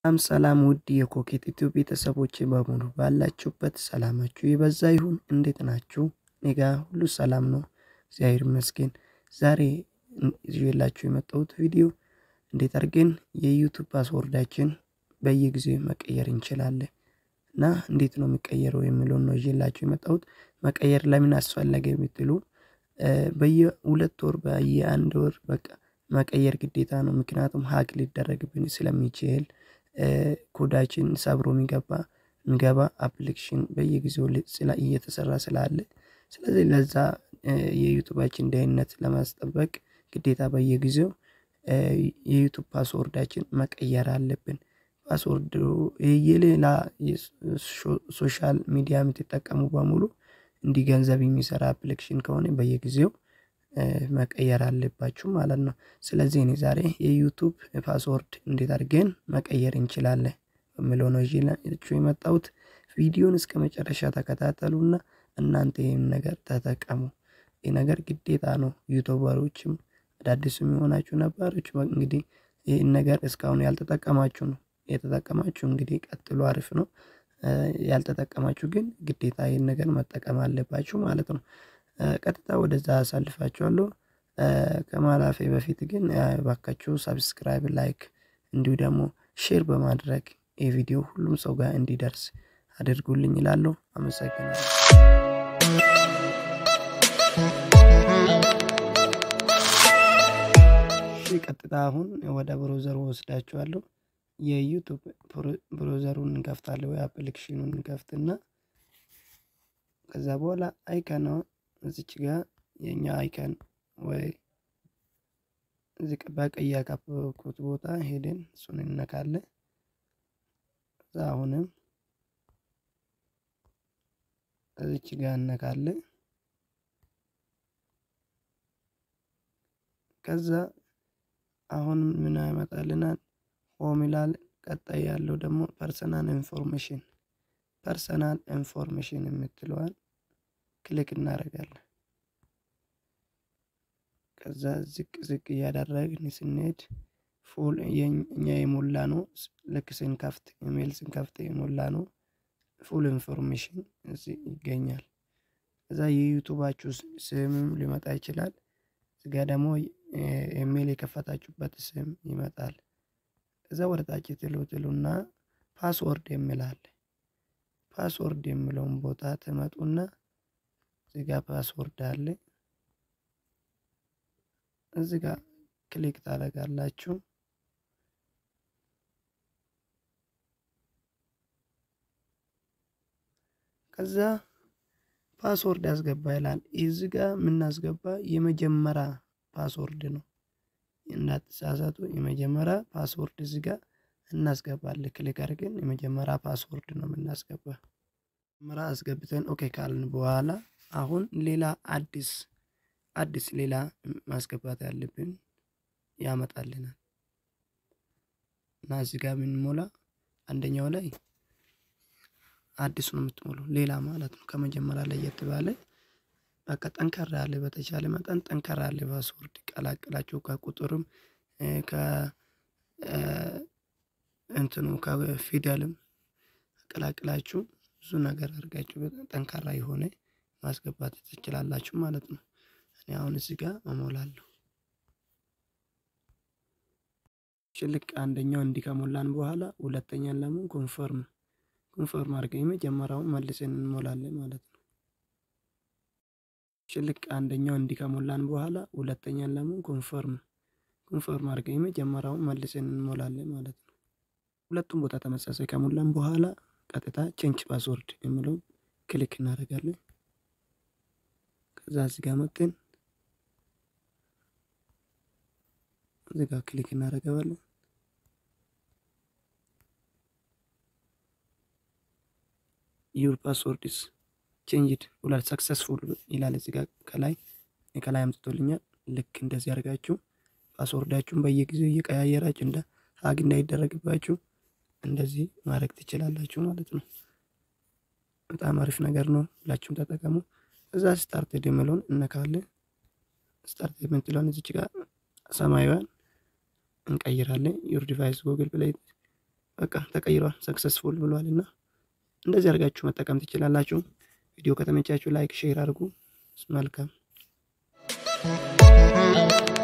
ሰላም ሰላም ውድ የኮኬት ኢትዮ ቤተሰቦች በሙሉ ባላችሁበት ሰላማችሁ የበዛ ይሁን። እንዴት ናችሁ? እኔ ጋ ሁሉ ሰላም ነው፣ እግዚአብሔር ይመስገን። ዛሬ ይዤላችሁ የመጣሁት ቪዲዮ እንዴት አድርገን የዩቱብ ፓስወርዳችን በየጊዜው መቀየር እንችላለን እና እንዴት ነው የሚቀየረው የሚለውን ነው ይዤላችሁ የመጣሁት። መቀየር ለምን አስፈለገ የምትሉ በየሁለት ወር በየአንድ ወር በቃ መቀየር ግዴታ ነው። ምክንያቱም ሀክ ሊደረግብን ስለሚችል ኮዳችን ሰብሮ የሚገባ የሚገባ አፕሊኬሽን በየጊዜው እየተሰራ ስላለ ስለዚህ ለዛ የዩቱባችን ደህንነት ለማስጠበቅ ግዴታ በየጊዜው የዩቱብ ፓስወርዳችን መቀየር አለብን። ፓስወርድ የሌላ ሶሻል ሚዲያ የምትጠቀሙ በሙሉ እንዲህ ገንዘብ የሚሰራ አፕሊኬሽን ከሆነ በየጊዜው መቀየር አለባችሁ ማለት ነው። ስለዚህ እኔ ዛሬ የዩቱብ ፓስወርድ እንዴት አድርገን መቀየር እንችላለን በሚለው ነው ይዤላችሁ የመጣሁት። ቪዲዮን እስከ መጨረሻ ተከታተሉና እናንተ ይህን ነገር ተጠቀሙ። ይህ ነገር ግዴታ ነው። ዩቱበሮችም አዳዲስ የሚሆናችሁ ነባሮች እንግዲህ ይህን ነገር እስካሁን ያልተጠቀማችሁ ነው። የተጠቀማችሁ እንግዲህ ቀጥሎ አሪፍ ነው። ያልተጠቀማችሁ ግን ግዴታ ይህን ነገር መጠቀም አለባችሁ ማለት ነው። ቀጥታ ወደዛ አሳልፋችኋለሁ። ከማላፌ በፊት ግን ባካችሁ ሰብስክራይብ፣ ላይክ እንዲሁ ደግሞ ሼር በማድረግ ይህ ቪዲዮ ሁሉም ሰው ጋር እንዲደርስ አድርጉልኝ ይላለሁ። አመሰግናለሁ። ቀጥታ አሁን ወደ ብሮዘሩ ወስዳችኋለሁ። የዩቱብ ብሮዘሩን እንከፍታለን ወይ አፕሊኬሽኑን እንከፍትና ከዛ በኋላ አይከን ነው እዚች ጋር የኛ አይከን ወይ እዚህ በቀይ ያካበብኩት ቦታ ሄደን እሱን እነካለን። ከዛ አሁንም እዚች ጋር እነካለን። ከዛ አሁን ምን ያመጣልናል? ሆም ይላል። ቀጣይ ያለው ደግሞ ፐርሰናል ኢንፎርሜሽን ፐርሰናል ኢንፎርሜሽን የምትለዋል ክሊክ እናደርጋለን። ከዛ ዝቅ ዝቅ እያደረግን ስንሄድ ፉል እኛ የሞላ ነው። ልክ ስንከፍት ኢሜል ስንከፍት የሞላ ነው። ፉል ኢንፎርሜሽን እዚህ ይገኛል። ከዛ የዩቱባችሁ ስምም ሊመጣ ይችላል። እዚጋ ደግሞ ኢሜል የከፈታችሁበት ስም ይመጣል። ከዛ ወደ ታች ትሉ ትሉና ፓስወርድ የሚላል ፓስወርድ የሚለውን ቦታ ትመጡና እዚጋ ፓስወርድ አለ። እዚጋ ክሊክ ታደርጋላችሁ። ከዛ ፓስወርድ ያስገባ ይላል። እዚህ ጋ የምናስገባ የመጀመሪያ ፓስወርድ ነው። እንዳትሳሳቱ የመጀመሪያ ፓስወርድ እዚህ ጋ እናስገባለን። ክሊክ አድርገን የመጀመሪያ ፓስወርድ ነው የምናስገባ። መጀመሪያ አስገብተን ኦኬ ካልን በኋላ አሁን ሌላ አዲስ አዲስ ሌላ ማስገባት ያለብን ያመጣልናል እና እዚህ ጋር የምንሞላ አንደኛው ላይ አዲስ ነው የምትሞሉ ሌላ ማለት ነው። ከመጀመሪያ ለየት ባለ በቃ ጠንከራ ያለ በተቻለ መጠን ጠንከራ ያለ ፓስወርድ ቀላቅላችሁ ከቁጥርም ከእንትኑ ከፊደልም ቀላቅላችሁ ብዙ ነገር አድርጋችሁ ጠንካራ የሆነ ማስገባት ትችላላችሁ ማለት ነው። እኔ አሁን እዚህ ጋር እሞላለሁ። ልክ አንደኛው እንዲህ ከሞላን በኋላ ሁለተኛን ለምን ኮንፈርም ኮንፈርም አድርገን የመጀመሪያውን መልሰን እንሞላለን ማለት ነው። ልክ አንደኛው እንዲህ ከሞላን በኋላ ሁለተኛን ለምን ኮንፈርም ኮንፈርም አድርገን የመጀመሪያውን መልሰን እንሞላለን ማለት ነው። ሁለቱም ቦታ ተመሳሳይ ከሞላን በኋላ ቀጥታ ቼንጅ ፓስወርድ የሚለውን ክሊክ እናደርጋለን። ከዛ እዚህ ጋር መጥተን እዚህ ጋር ክሊክ እናደርገዋለን። ዩር ፓስወርድስ ቼንጅድ ብሏል ሰክሰስፉል ይላል። እዚህ ጋር ከላይ ከላይ አምጥቶልኛል። ልክ እንደዚህ አድርጋችሁ ፓስወርዳችሁን በየጊዜው እየቀያየራችሁ እንደ ሀግ እንዳይደረግባችሁ እንደዚህ ማድረግ ትችላላችሁ ማለት ነው። በጣም አሪፍ ነገር ነው። ሁላችሁም ተጠቀሙ። እዛ ስታርት የሚለውን እነካለን። ስታርት የምትለውን እዚች ጋር ሰማያዊን እንቀይራለን። ዩር ዲቫይስ ጉግል ፕሌይ በቃ ተቀይሯል፣ ሰክሰስፉል ብሏል። እና እንደዚህ አድርጋችሁ መጠቀም ትችላላችሁ። ቪዲዮ ከተመቻችሁ ላይክ፣ ሼር አድርጉ። መልካም